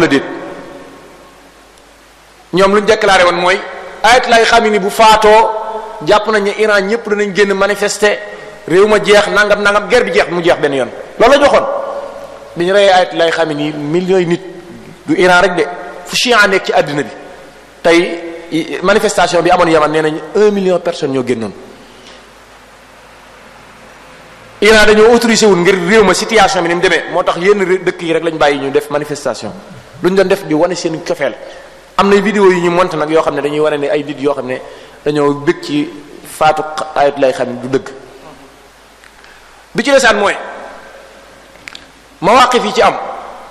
la déet ñoom lu ñu déclaré woon mooy ayatollah Khamenei bu faatoo jàpp nañ ne Iran ñëpp danañ génn manifester réew ma jeex nangam nangam guerre bi jeex mu jeex benn yoon loolu la ñu waxoon bi ñu reyee ayatollah Khamenei millions yi nit du Iran rek de fu Chia nekk ci àddina bi tey manifestation bi amoon Yaman nee nañ un million personnes ñoo génnoon Iran dañoo autorisé wul ngir réew ma situation bi ni mu demee moo tax yenn dëkk yi rek lañ bàyyi ñu def manifestation lu ñu doon def di wane seen cofeel am na vidéo yi ñu monté nag yoo xam ne dañuy wane ne ay nit yoo xam ne dañoo bëgg ci faatu ayat lay xam du dëgg bi ci desaan mooy mawaqif yi ci am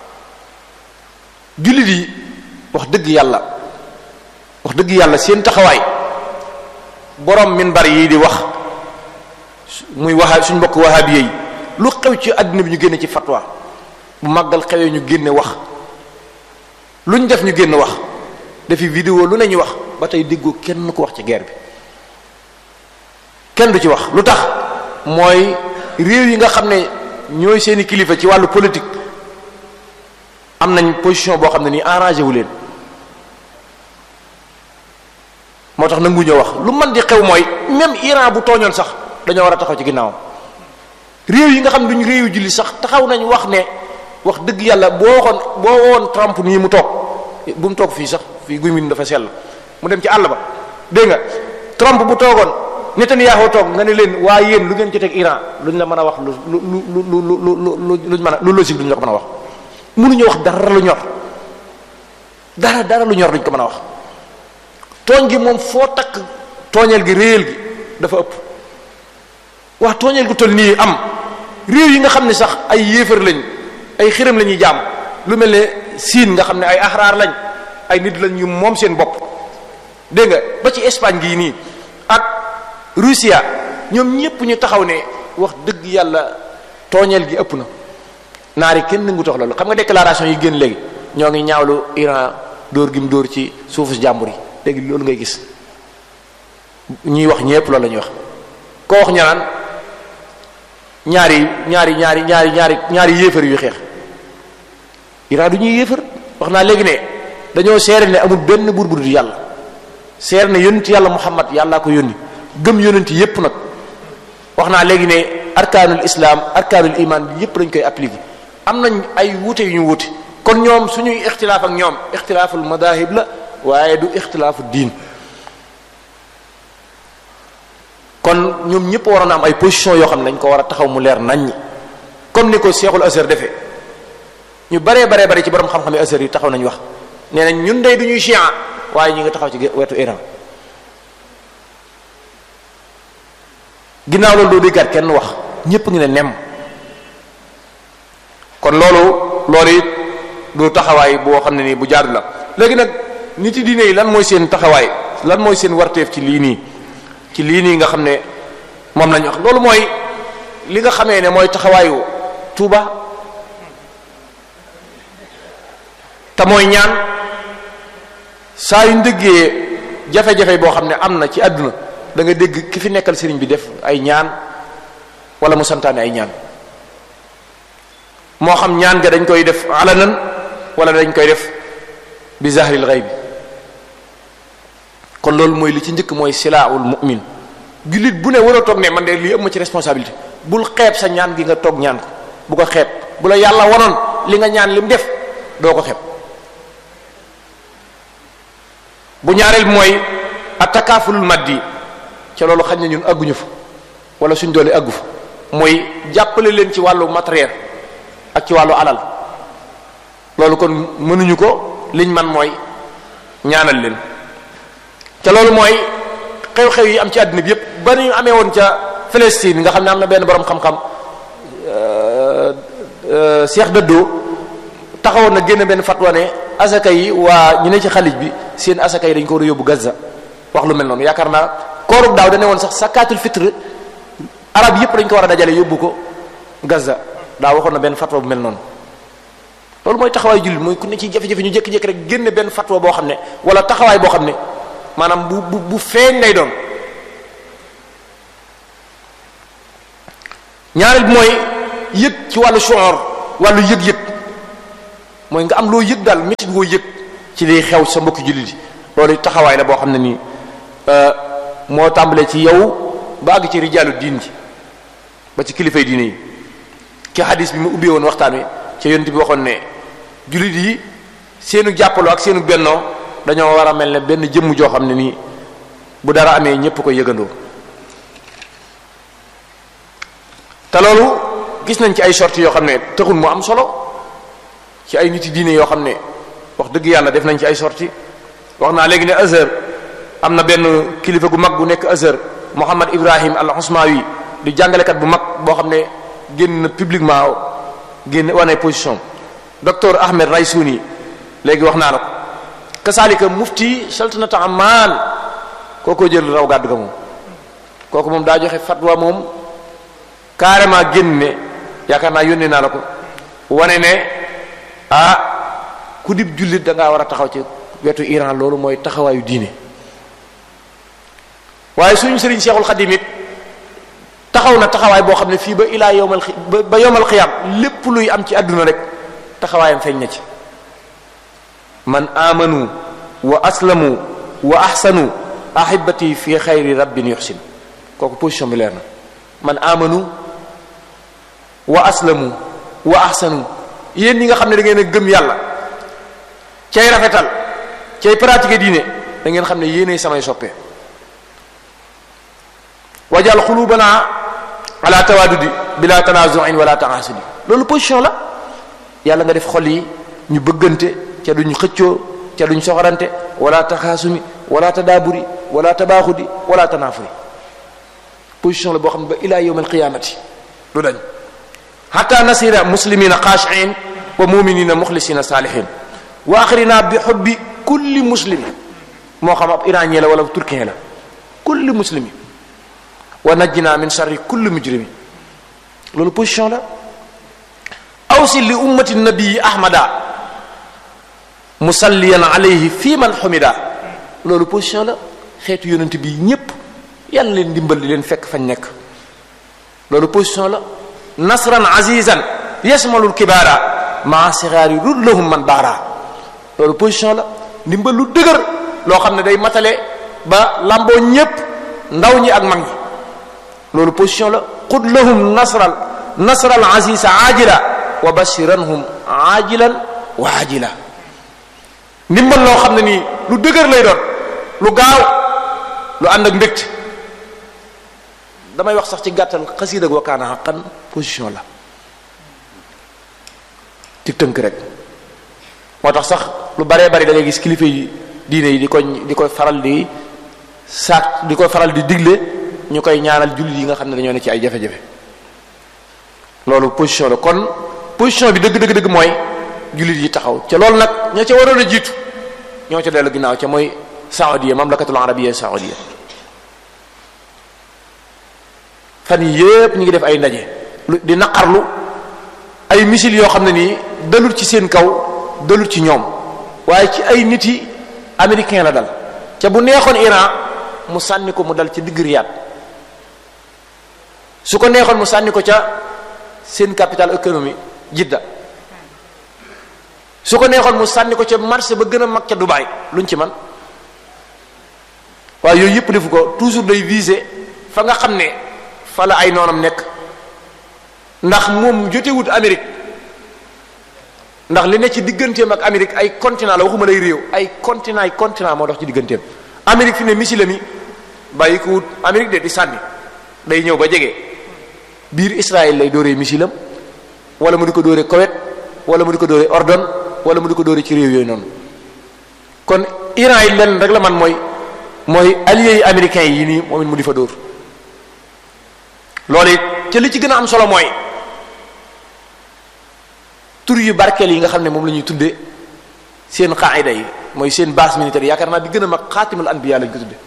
jullit yi wax dëgg yàlla wax dëgg yàlla seen taxawaay borom minbar yi di wax muy waxa suñ mbokk wahabiye yi lu xew ci àddina bi ñu génne ci fatwa bu màggal xewee ñu génne wax lu ñu def ñu génn wax dafi vidéo lu ne ñu wax ba tey déggoo kenn ko wax ci guerre bi kenn du ci wax lu tax mooy réew yi nga xam ne ñooy seeni kilifa ci wàllu politique am nañ position boo xam ne nii arrangé wu leen moo tax nangu ñoo wax lu mën di xew mooy même Iran bu tooñoon sax dañoo war a taxaw ci ginnaawam réew yi nga xam ne duñ réew julli sax taxaw nañ wax ne wax dëgg yàlla boo waxoon boo woon Trump nii mu toog bu mu toog fii sax fii guy min dafa sell mu dem ci àll ba dégg nga Trump bu toogoon Netanyahu toog nga ne leen waa yéen lu ngeen ci teg Iran luñ la mën a wax lu lu lu lu lu lu luñ mën a lu logique luñ la ko mën a wax mënuñu wax dara lu ñor dara dara lu ñor luñ ko mën a wax tooñ gi moom foo takk tooñeel gi réel gi dafa ëpp wax tooñeel gu toll nii am réew yi nga xam ne sax ay yéefar lañ ay xiram la ñuy jaam lu mel ne siin nga xam ne ay axraar lañ ay nit lañ ñu moom seen bopp dégg nga ba ci Espagne gii nii ak Russia ñoom ñépp ñu taxaw ne wax dëgg yàlla tooñeel gi ëpp na naari kenn nangu tax loolu xam nga déclaration yi génn léegi ñoo ngi ñaawlu Iran dóor gi mu dóor ci suufu jàmbur yi léegi loolu ngay gis ñuy wax ñépp loolu la ñuy wax koo wax ñanaan ñaari ñaari ñaari ñaari ñaari ñaari yéefar yu xeex Iran du ñuy yéefar wax naa léegi ne dañoo seere ne amul benn buur bu dul yàlla seere ne yonent yàlla Muhammad yàllaa ko yónni gëm yonent yépp nag wax naa léegi ne arkaanul islam arkaanul iman bi yépp dañ koy appliquer am nañ ay wuute yu ñu wuute kon ñoom suñuy ixtilaaf ak ñoom ixtilaaful madahib la waaye du ixtilaafu diin kon ñoom ñëpp waroon a am ay position yoo xam ne dañ ko war a taxaw mu leer naññ comme ni ko Cheikhul Azhar defee ñu baree baree bare ci borom xam-xam yi Azhar yi taxaw nañ wax nee nañ ñun day du ñuy chia waaye ñu ngi taxaw ci wetu Iran ginnaaw loolu doo déggaat kenn wax ñëpp ngi ne nem kon loolu loolu it du taxawaay boo xam ne nii bu jaadu la léegi nag nit yi diine yi lan mooy seen taxawaay lan mooy seen warteef ci lii nii ci lii nii nga xam ne moom lañu wax loolu mooy li nga xamee ne mooy taxawaayu tuuba te mooy ñaan saa yu ndëggee jafe-jafe boo xam ne am na ci àdduna da nga dégg ki fi nekkal sëriñ bi def ay ñaan wala mu santaane ay ñaan moo xam ñaan ga dañ koy def alanan wala dañ koy def bi zahril ghaib kon loolu mooy li ci njëkk mooy silaahul mu'min jullit bu ne war a toog ne man de lii ëpp ma ci responsabilité bul xeeb sa ñaan gi nga toog ñaan ko bu ko xeeb bu la yàlla wanoon li nga ñaan lim def doo ko xeeb bu ñaareel mooy atakaafulul maddi ca loolu xañ na ñun àgguñu fa wala suñ doole àggu fa mooy jàppale leen ci wàllu matériel ak ci wàllu alal loolu kon mënuñu ko liñ man mooy ñaanal leen te loolu mooy xew-xew yi am ci àddina bi yépp ba ñu amee woon ca Palestine nga xam ne am na benn borom xam-xam Cheikh Dëddoo taxawoon na génn benn fatwa ne asaka yi waa ñu ne ci xalij bi seen asaka yi dañ ko war a yóbbu Gaza wax lu mel noonu yaakaar naa koorub daaw dane woon sax sakaatul fitre arab yépp dañ ko war a dajale yóbbu ko Gaza daa waxoon na benn fatwa bu mel noonu loolu mooy taxawaay jullit mooy ku ne ci jafe-jafe ñu jékki-jékki rek génne benn fatwa boo xam ne wala taxawaay boo xam ne maanaam bu bu bu feeñ lay doon ñaareel bi mooy yëg ci wàllu shuur wàllu yëg-yëg mooy nga am loo yëg daal métit woo yëg ci liy xew sa mbokki jullit yi loolu taxawaay la boo xam ne nii moo tàmbalee ci yow ba àgg ci rijaalu diin ji ba ci kilifay diine yi ki hadis bi mu ubbee woon waxtaan wi ca yonent bi waxoon ne jullit yi seenu jàppaloo ak seenu bennoo dañoo war a mel ne benn jëmm joo xam ne nii bu dara amee ñépp ko yëgandoo te loolu gis nañ ci ay sorties yoo xam ne taxul mu am solo ci ay nit yi diine yoo xam ne wax dëgg yàlla def nañ ci ay sorties wax naa léegi ne Azhar am na benn kilifa gu mag gu nekk Azhar Mohammed Ibrahim al Usmawi di jàngalekat bu mag boo xam ne génn na publiquement génn wane position docteur Ahmed Raysouni léegi wax naa la ko kasaalika mufti saltanata Amman kookoo jël raw gàddu ga moom kooku moom daa joxe fatwa moom carrément génn ne yaakaar naa yónnee naa la ko wane ne ah ku dib jullit da ngaa war a taxaw ci wetu Iran loolu mooy taxawaayu diine waaye suñu sëriñ Seexul Xadim it taxaw na taxawaay boo xam ne fii ba ilaa yowmal ba yowmal xiyaam lépp luy am ci àdduna rek taxawaayam feeñ na ci man amanu wa aslamu wa ahsanu ahibati fi xayri rabbin yuxsin kooku position bi leer na man amanu wa aslamu wa ahsanu yéen ñi nga xam ne da ngeen a gëm yàlla cay rafetal cay pratiquer diine da ngeen xam ne yéenay samay soppe wajal xulubana ala tawadudi bila tanazuin wala taasudi loolu position la yàlla nga def xol yi ñu bëggante ca duñ xëccoo ca duñ soxorante wala taxaasumi wala tadaaburi wala tabaaxudi wala tanaafuri position la boo xam ne ba ila yawm alqiyamati du dañ hatta nasira muslimina xaashiin wa muminina muxlisina saalihin wa axrina bi xubbi kulli muslim moo xam ab iranien la wala turkien la kulli muslimi wa najjina min sharri kulli mujrimi loolu position la awsi li ummati nabii ahmada musalliyan alayhi fi man xumida loolu position la xeetu yonent bi ñépp yàlla leen dimbal di leen fekk fañ nekk loolu position la nasran azizan yasmalul kibaara maa sixaari rullahum man baara loolu position la ndimbal lu dëgër loo xam ne day matale ba lamboo ñépp ndaw ñi ak mag ñi loolu position la xud lahum nasral nasral azisa ajila wa bashiranhum ajilan wa ajila ndimbal loo xam ne nii lu dëgër lay doon lu gaaw lu ànd ak mbégte damay wax sax ci gàttal xasiid ak wakkaana xaqan position la ci tënk rek moo tax sax lu baree bari da ngay gis kilifa yi diine yi di ko di koy faral di saat di koy faral di digle ñu koy ñaanal jullit yi nga xam ne dañoo ne ci ay jafe-jafe loolu position la kon position bi dëgg dëgg dëgg mooy jullit yi taxaw ca loolu nag ña ca waroon a jiitu ñoo ca dellu ginnaaw ca mooy saoudia mamlakatul arabia saoudia fan yi yépp ñu ngi def ay ndaje lu di naqarlu ay missile yoo xam ne nii dalul ci seen kaw dalul ci ñoom waaye ci ay nit yi américain la dal ca bu neexoon Iran mu sànni ko mu dal ci digg Riyad su ko neexoon mu sànni ko ca seen capital économie Jidda su ko neexoon mu sànni ko ca marché ba gën a mag ca Dubaï luñ ci man waaye yooyu yëpp defu ko toujours day viser fa nga xam ne fa la ay noonam nekk ndax moom jotewut Amérique ndax li ne ci digganteem ak Amérique ay continent la waxuma lay réew ay continent ay continent moo dox ci digganteem Amérique fi ne missile mi bàyyi ko wut Amérique de di sànni day ñëw ba jege biir Israël lay dooree missilam wala mu di ko dooree Koweït wala mu di ko dooree Ordon wala mu di ko dooree ci réew yooyu noonu kon Iran yi lenn rek la man mooy mooy alliés yi américains yi nii moom it mu di fa dóor loolu it ca li ci gën a am solo mooy tur yu barkeel yi nga xam ne moom la ñuy tuddee seen qaida yi mooy seen base militaire yaakaar naa bi gën a mag xaatimul anbiya lañ ko tudde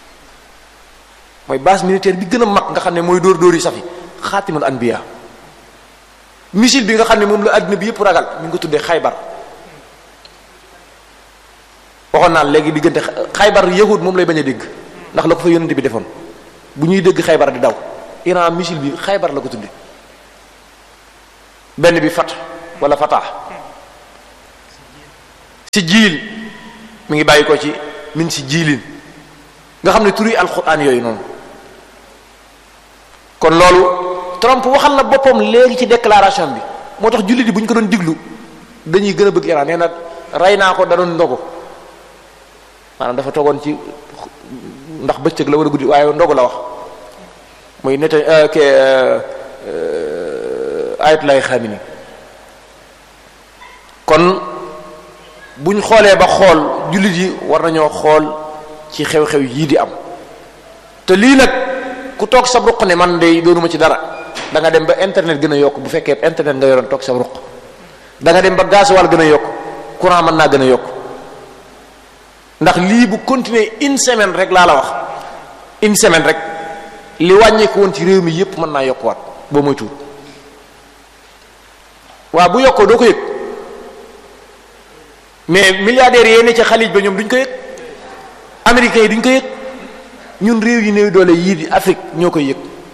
mooy base militaire bi gën a mag nga xam ne mooy dóor dóor yi safi xaatimul anbiya missile bi nga xam ne moom la àddina bi yëpp ragal ñu ngi ko tuddee xaybar waxoon naa léegi diggante xaybar yahud moom lay bañ a dégg ndax la ko fa yonente bi defoon bu ñuy dégg xaybar di daw Iran missile bi xaybar la ko tudde benn bi fat wala fatah si jiil mi ngi bàyyi ko ci min si jiilin nga xam ne turi alquran yooyu noonu kon loolu Trump waxal na boppam léegi ci déclaration bi moo tax jullit yi bu ñu ko doon diglu dañuy gën a bëgg Iran nee na rey naa ko da doon ndogu maanaam dafa toogoon ci ndax bëccëg la wala guddi waaye ndogu la wax muy nete ke ayat lay xamini kon buñ xoolee ba xool jullit yi war nañoo xool ci xew-xew yii di am te lii nag ku toog sa ruq ne man de doonuma ci dara da nga dem ba internet gën a yokk bu fekkee internet nga yoroon toog sa ruq da nga dem ba gasoil gën a yokk courant mën naa gën a yokk ndax lii bu continuer une semaine rek laa la wax une semaine rek li wàññeeku woon ci réew mi yépp mën naa yokkuwaat boo moy tuut waaw bu yokkoo doo ko yëg mais milliardaires yee ne ci xalij ba ñoom duñ ko yëg américains yi duñ ko yëg ñun réew yi néew doole yii di Afrique ñoo koy yëg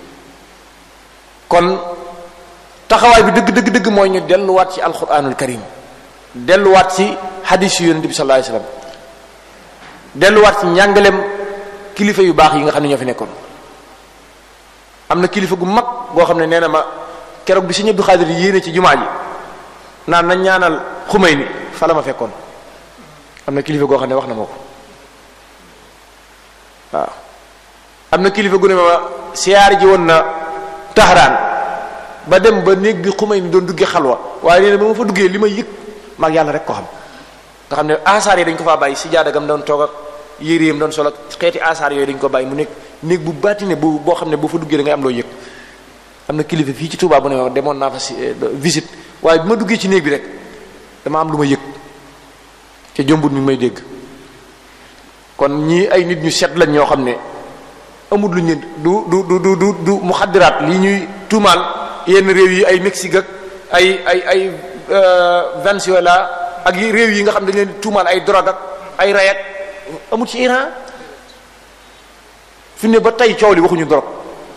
kon taxawaay bi dëgg dëgg dëgg mooy ñu delluwaat ci alquranul karim delluwaat ci hadis yu yonente bi sallallahu alayhi wasallam delluwaat ci njàngalem kilifa yu baax yi nga xam ne ñoo fi nekkoon am na kilifa gu mag goo xam ne nee na ma keroog bi Sëriñ Abdou Xaadir yéene ci jumaa ji naan nañ ñaanal xumay ni fa la ma fekkoon am na kilifa goo xam ne wax na ma ko waaw am na kilifa gu ne ma siyaar ji woon na taxaraan ba dem ba néeg bi xumay ni doon duggee xalwa waaye nee na ba ma fa duggee li ma yëg maag yàlla rek ko xam nga xam ne asaar yi dañ ko faa bàyyi si jaadagam doon toog ak yéreem doon solo xeeti asaar yooyu dañ ko bàyyi mu nekk néeg bu baatine bu boo xam ne boo fa duggee da ngay am loo yëg am na kilifa fii ci Touba bu ne ma demoon naa fa si visite waaye bi ma duggee ci néeg bi rek dama am lu ma yëg te jombut mi may dégg kon ñii ay nit ñu set lañ ñoo xam ne amul lu ñu du du du du du du mu xaddiraat lii ñuy tuumaal yenn réew yi ay Mexique ak ay ay ay Venezuela ak réew yi nga xam dañ leen tuumaal ay drogue ak ay ray ak amul ci Iran fi ne ba tey coow li waxuñu drogue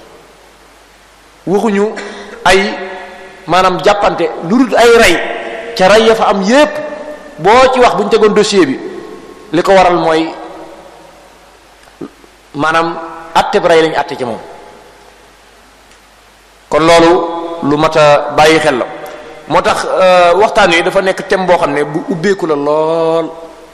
waxuñu ay maanaam jàppante lu dul ay rey ca rey ya fa am yépp boo ci wax bu ñu tegoon dossier bi li ko waral mooy maanaam atte bi rey lañu atte ci moom kon loolu lu mat a bàyyi xel la moo tax waxtaan wi dafa nekk thème boo xam ne bu ubbeeku la lool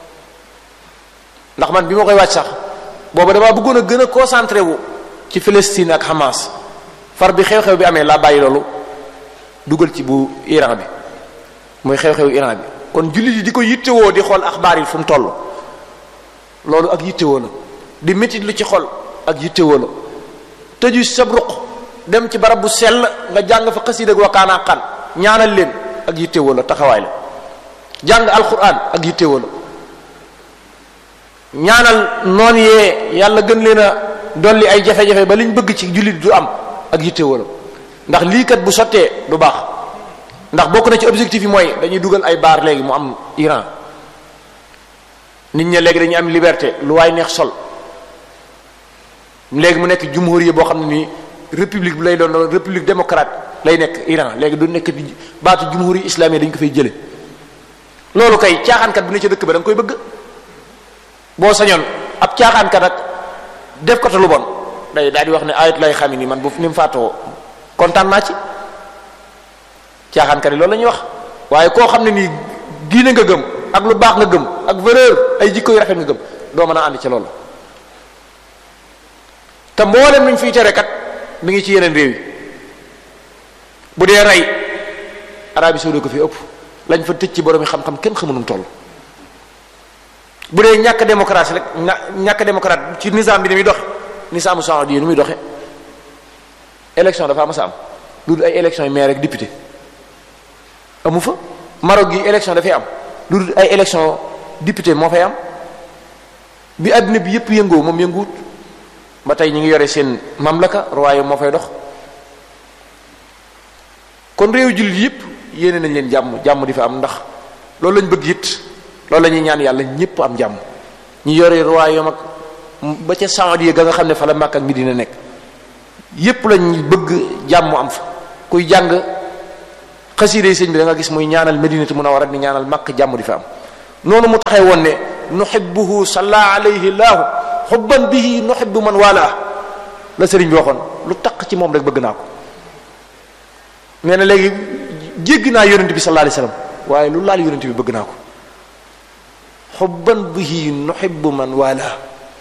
ndax man bi ma koy wàcc sax booba damaa bëggoon a gën a concentré wu ci Palestine ak Hamas far bi xew-xew bi amee laa bàyyi loolu dugal ci bu Iran bi muy xew-xew Iran bi kon jullit yi di ko yittewoo di xool axbaar yi fu mu toll loolu ak yittewoo la di métit lu ci xol ak yittewoo la tëju sab ruq dem ci barab bu sell nga jàng fa xasiid ak wakaanaa xan ñaanal leen ak yittewoo la taxawaay la jàng alquran ak yittewoo la ñaanal noon yee yàlla gën leen a dolli ay jafe-jafe ba liñ bëgg ci jullit du am ak yittewoo la ndax lii kat bu sottee du baax ndax bokk na ci objectif yi mooy dañuy dugal ay baar léegi mu am Iran nit ña léegi dañuy am liberté lu waay neex sol léegi mu nekk jumhuriya boo xam ne nii république bi lay doon doon république démocrate lay nekk Iran léegi du nekk di baatu jumhuri islamique dañ ko fay jële loolu kay caaxaankat bu ne ca dëkk ba da nga koy bëgg boo sañoon ab caaxaankat ak def ko te lu bon day daal di wax ne ayat lay xam ni man bu ni mu faatoo kontaan naa ci caaxaankat yi loolu la ñuy wax waaye koo xam ne nii diine nga gëm ak lu baax nga gëm ak valeur ay jikko yu rafet nga gëm doo mën a ànd ci loolu te mboolem luñ fiy tere kat mi ngi ci yeneen réew yi bu dee rey Arabie saoudite ko fi ëpp lañ fa tëj ci borom yi xam-xam kenn xamunum toll bu dee ñàkk démocratie rek ñàkk démocrate ci nizam bi ni muy doxe nisaamu saudi yi ni muy doxe élection dafa am sa am lu dul ay élection yi maire rek député amu fa Maroc gi élection dafay am lu dul ay élection député moo fay am bi àddina bi yépp yëngoo moom yënguwut ba tey ñu ngi yore seen mamlaka royaume moo fay dox kon réew jullit yépp yéene nañ leen jàmm jàmm di fa am ndax loolu lañ bëgg it loolu la ñuy ñaan yàlla ñépp am jàmm ñu yore royaume ak ba ca Saoudia ga nga xam ne fa la Makka ak Medina nekk yépp lañ bëgg jàmm am fa kuy jàng xasiide sëñ bi da nga gis muy ñaanal Medinatu Munawwara di ñaanal Makka jàmm di fa am noonu mu taxee woon ne nuhibbuhu salla alayhi laahu xubban bihi nuhibbu man wala la sëriñ bi waxoon lu taq ci moom rek bëgg naa ko nee na léegi jéggi naa yonent bi sallallahu alayhi wasallam waaye lu laal yonent bi bëgg naa ko xubban bihi nuhibbu man wala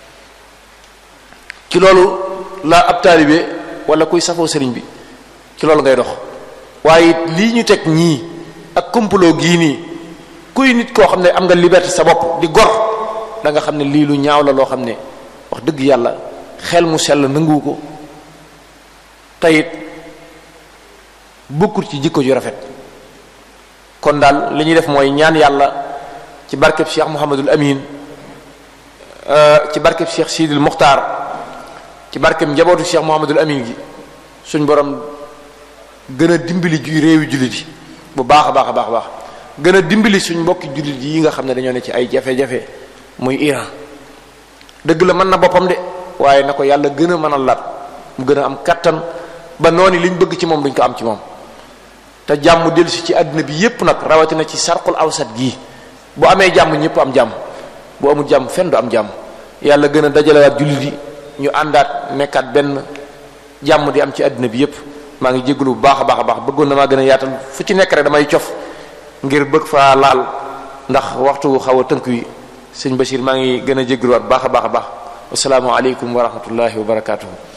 ci loolu la ab taalibe wala kuy safoo sëriñ bi ci loolu ngay dox waaye lii ñu teg ñii ak complot gii nii kuy nit koo xam ne am nga liberté sa bopp di gor da nga xam ne lii lu ñaaw la loo xam ne wax dëgg yàlla xel mu sell nanguwu ko tayit bokkul ci jikko ju rafet kon daal li ñuy def mooy ñaan yàlla ci barkeb Cheikh Mouhamadul Amin ci barkeb Cheikh Sidil Muxtaar ci barkeb njabootu Cheikh Mouhamadul Amin gi suñ borom gën a dimbali ju réewi jullit yi bu baax a baax a baax a baax gën a dimbali suñ mbokki jullit yi nga xam ne dañoo ne ci ay jafe-jafe muy Iran dëgg la mën na boppam de waaye na ko yàlla gën a mën a lat mu gën a am kattan ba noonu liñ bëgg ci moom duñ ko am ci moom te jàmm dellusi ci àddina bi yépp nag rawatina ci sarqul awsat gii bu amee jàmm ñëpp am jàmm bu amul jàmm fenn du am jàmm yàlla gën a dajalewaat jullit yi ñu àndaat nekkaat benn jàmm di am ci àddina bi yépp maa ngi jégalu bu baax a baax a baax bëggoon na maa gën a yaatal fu ci nekk rek damay cof ngir bëgg faa laal ndax waxtu xaw a tënk wi sëñ Bachir maa ngi gën a jégaluwaat baax a baax a baax asalaamaaleykum wa rahmatullahi wa barakaatuhu